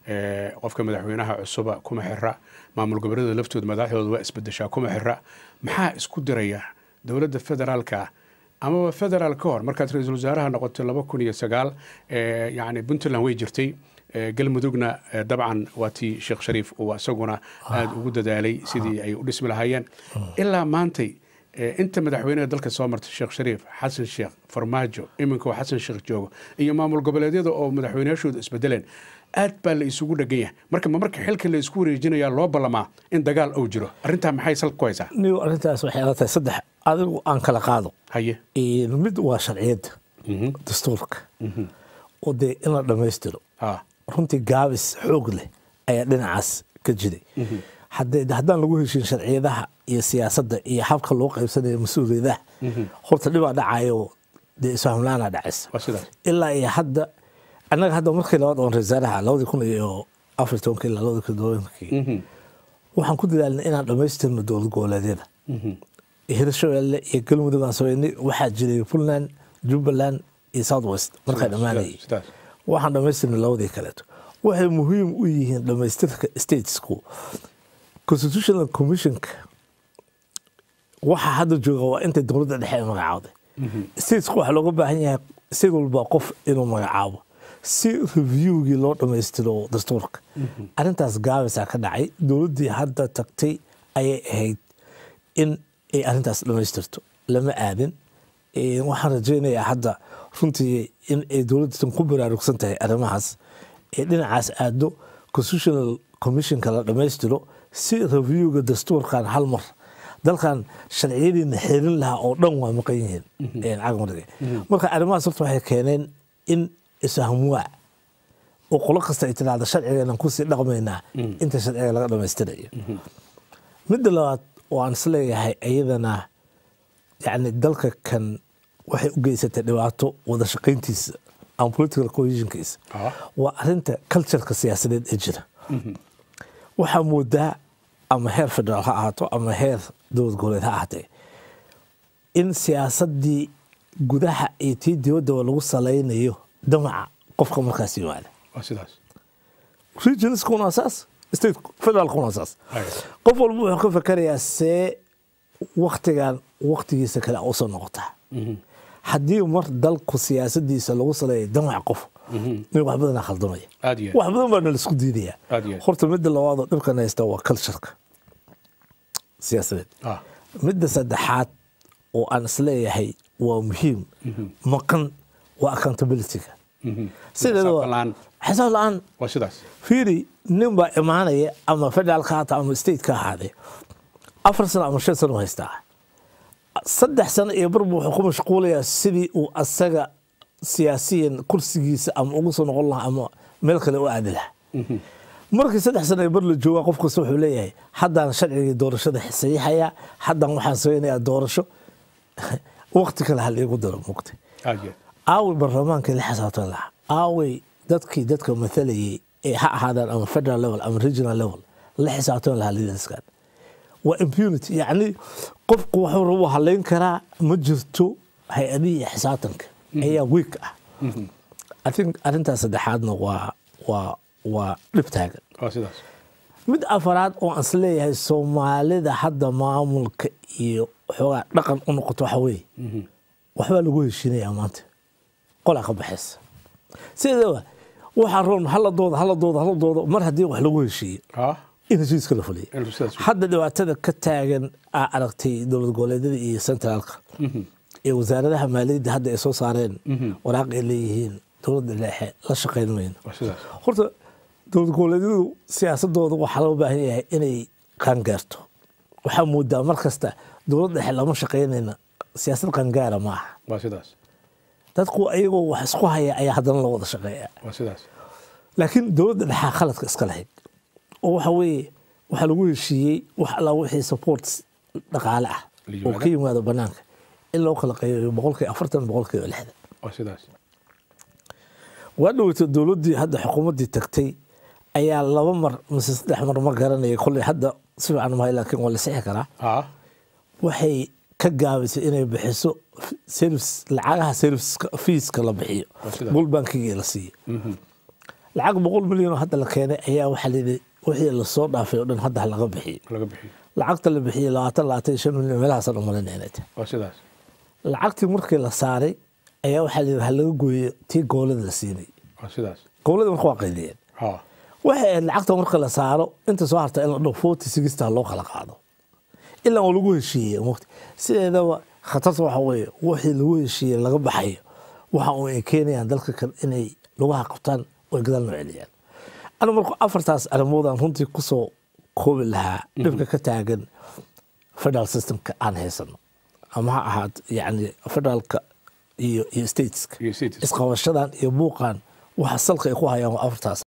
Eh, qofka madaxweynaha cusuba kuma xira maamul goboleedyada laftooda madaxdooda waa isbedeshaa kuma xira maxaa isku diraya dowladda federaalka amaba federaal ka hor markaad ra-iisul wasaaraha noqotay laba kun iyo sagaal eh, yacni puntland way jirtay Eh, galmudugna eh, dabcan waa tii sheekh shariif uu isaguna aada ugu dadaalay sidii ay u dhismi lahaayeen ilaa maantay eh, inta madaxweynaha dalka soo martay sheekh shariif xasan sheekh farmaajo iminka oo xasan sheekh joogo iyo maamul goboleedyada oo madaxweynayaashooda isbedeleen aad baa la isugu dhagan yahay marka ma marka xilka la isku wareejinayaa loo ballamaa in dagaal uu jiro arrintaa maxay salka ku haysaa niyo arrintaas waxay ila tahay saddex adigu aan kala qaado haye Een, mid waa sharciyadda dastuurka oo dee in la dhammaystiro ha runtii gaabis xoog leh ayaa dhinacaas ka jiray haddee haddaan lagu heshin sharciyadaha iyo siyaasadda iyo habka loo qaybsanayo mas-uuliyadaha horta dhibaa dhacayo dee isfahmlaana dhacaysa waa sidaas ilaa iyo hadda annaga hadda markii labaad oon rasaaraha labadii kun iyo afar iyo tobankii ilaa labadii kun iyo tobankii waxaan ku dadaalnay inaan dhammaystirno dowlad goboleedyada hirshabelle iyo galmudug aan sameynay waxaa jiray puntland jubbaland iyo south west markaa dhammaanayay sidaas waxaan dhammaystirnay labadii kaleeto waxay muhiim u yihiin dhammaystirka statesku constitutional commissionka waxa hadda jooga waa intay dowladda dhexe ay magacaawday statesku waxaa looga baahan yahay state walba qof inuu magacaabo si reviewgii loo dhammaystiro dastuurka arrintaas gaabisaa ka dhacay dowladdii hadda tagtay ayay ahayd in ay arrintaas dhammaystirto lama aadin Ee, waxaan rajaynayaa hadda runtii in ay dowladdan ku baraarugsan tahay arrimahaas ee dhinacaas aado constitutional commissionka la dhammaystiro si reviewga dastuurkan hal mar dalkan sharciyadiina xeerin lahaa oo dhan waa maqan yihiin Ee, cagmarga marka arrimahaas horta waxay keeneen in isahmuwaa oo qolo kasta ay tidhaahdo sharciganan kusii dhaqmaynaa inta sharciga laga dhammaystirayo midda labaad oo aan isleeyahay iyadana yani dalka kan waxay u geysatay dhibaato wada shaqayntiisa ama political cohesionkiisa Ah. waa arinta cultureka siyaasadeed ee jira waxaa moodaa ama heer federaal ha ahaato ama heer dowlad goboleed ha ahaatee in siyaasadii gudaha iyo tii dibaddaba lagu salaynayo damaca qofka markaas yimaada waa sidaas regionskuna waa saas state federaalkuna waa saas Ay. qof walba wuxuu ka fakarayaa see waktigan waktigiisa kale a usoo noqotaa haddii mar dalku siyaasadiisa lagu saleeya damac qof nin wax badanaa khaldamaya aad iyo wax badan baana laisku diidaya Aad iyo aad. horta midda labaadoo dhibkan haysta waa cultureka siyaasadeed ah midda saddexaad oo aan isleeyahay waa muhiim maqan waa accountabilityga sideeda Xisaab waa- la'aan. xisaab la-aan waa sidaas fiiri nin baa imaanaya ama federal ka hata ama state ka ahaadee afar sano ama shan sano u haystaa saddex sano iyo barbu wuxuu ku mashquulayaa sidii uu asaga siyaasiyan kursigiisa ama ugu soo noqon lahaa ama meel kale u aadi lahaa markii saddex sano iyo bar la joogaa qof kasta wuxuu leeyahay haddaan sharcigii doorashada saxiixayaa haddaan waxaan sameynayaa doorasho waqti kale hal iigu daro mugtay aad iyo aaway baarlamaankii la xisaabtan lahaa aaway dadkii dadka matalayay ee ha ahaadaan ama federal level ama regional level la xisaabtan lahaa leaderskan waa impunity yacni qofku wuxuu rabu halayn karaa ma jirto hay-adihii iyo xisaabtanka ayaa week ah i think arrintaas saddexaadna waa waa waa dhib taagan waa sidaas mid afaraad oo aan isleeyahay soomaalida hadda maamulka iyo xoogaa dhaqan u noqoto waxa weeye waxbaa lagu heshiinayaa maanta qolaa ka baxaysa sideedaba waxaa roon haladooda haladooda haladooda mar haddii wax lagu heshiiyo ah in heshiiska la fuliyo inuu sidaas hadda dhibaatada ka taagan aa aragtay dowlad goboleedyada iyo centraalka iyo wasaaradaha maaliyadda hadda ay soo saareen waraaq ay leeyihiin dowladda dhexe la shaqayn mayno waa sidaas horta dowlad goboleedyadu siyaasadooda waxaa loo baahan yahay inay qaangaarto waxaa moodaa mar kasta dowlad dhexe lama shaqaynayna siyaasad qaangaara ma aha waa sidaas dadku ayagoo wax isku haya ayaa haddana loo wada shaqeeya waa sidaas laakiin dowladda dhexaa khaladka iska lahayd oo waxa weeye waxaa lagu heshiiyey wax alla wixii support dhaqaale ah La oo yimaada. ka yimaado banaanka in loo kala qaybiyo boqolkiiba afartan boqolkiiba lixdan waa sidaas waa dhoweyta dowladdii hadda xukuumaddii tagtay ayaa laba mar mise saddex mar ma garanaya kolley hadda si fiican mahay laakiin waa la sixi karaa ah waxay ka gaabisay inay bixiso service lacagaha service fiiska la bixiyo Waa sidaa. gold bankigii la siiyo lacag boqol milyan oo hadda la keenay ayaa waxaa layidhi wixii lasoo dhaafay oo dhan hadda laga bixiyey laga bixiyo lacagta la bixiyey labaatan labaatan iyo shan milyan meelahaasaan u malinaya inay tahay waa sidaas lacagtii markii la saaray ayaa waxaa layidhi ha laga gooyo tii goolada la siinay waa sidaas goolada marka waa qaydiyeen ha waxay ahayd lacagta marka la saaro inta soo harta in la dho forty sixta loo kala qaado ilaa uu lagu heshiiyey mugti sideedaba khatarta waxa weeye wixii lagu heshiiyey laga baxayo waxa uu ay keenayaan dalka kan inay lugaha qabtaan oo ay gadaal noo celiyaan anigu marka afartaas arrimoodaan runtii kusoo koobi lahaa dhibka ka taagan federal systemka aan haysano ama ha ahaad yani federaalka iyo iyo stateska iyo cities isqabashadan iyo buuqan waxa salka ay ku hayaan waa afartaas